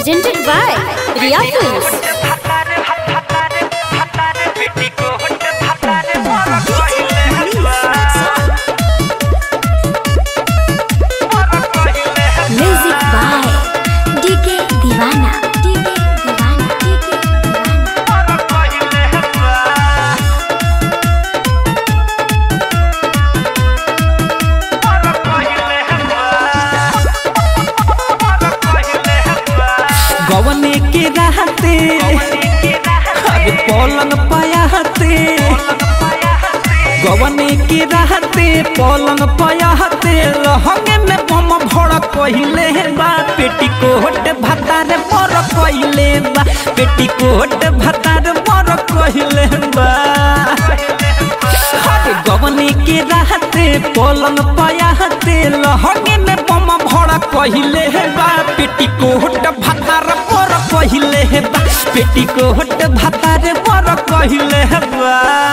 presented by Riya Films. Music by DK Divana. DK Divana. DK Divana. गवने के रहते अरे पलंग पयाते गवने के रहते पलंग पयाते लहंगे में बम भड़ कहिले बा पेटीकोट भतार पर कहिले बा पेटीकोट भतार पर कहिले बा अरे गवने के रहते पलंग पयाते लहंगे में बम भड़ कहिले बा पेटीकोट भतार पर कहिले बा पेटीकोट भतार पर कहिले बा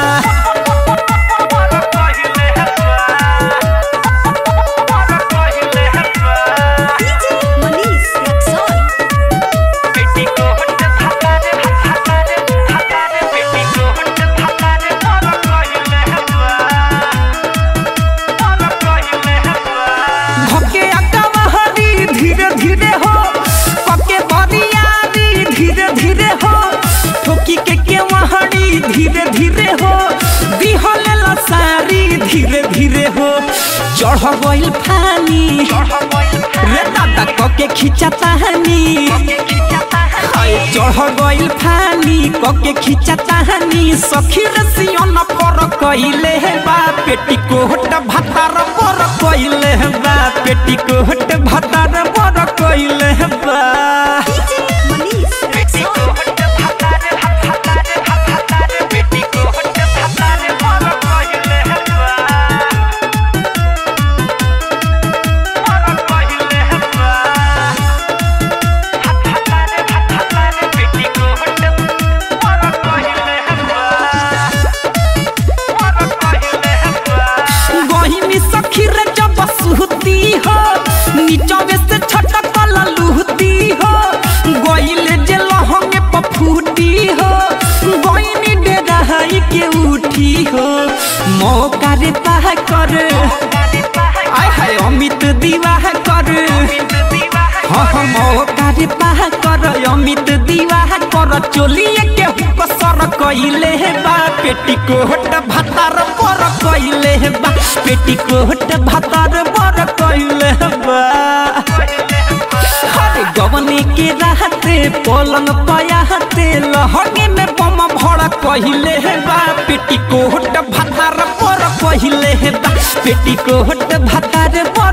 धके अकमहरी धीरे धीरे हो पके बरियारी धीरे धीरे हो ठोकी के के वहड़ी धीरे धीरे हो दिहले लसारी धीरे धीरे हो चढ़ गइल फानी रे दादा कके खिंचता हनी हाय चढ़ गइल फानी कके खिंचता हनी सखी रसियन पर कइले बा पेटीकोट भतार पर कइले बा पेटीकोट भतार पर कइले बा गहिनी सखी रे जब सुहती हो नीचवे से छटक ललुहती हो गइले जे लहंगे पफूटी हो गइनी डेराई के उठी हो मौका रे ताह कर आय हाय अमित दीवाह कर हाँ हाँ मौका रे ताह कर अमित दीवाह कर चोलिए के हुक सर कइले बा पेटीकोट भतार पर कइले बा पेटीकोट भतार पर कइले बा अरे गवने के रहते पलंग पयाते लहंगे में बम भड़ कहिले बा पेटीकोट भतार पर कहिले बा पेटीकोट भतार पर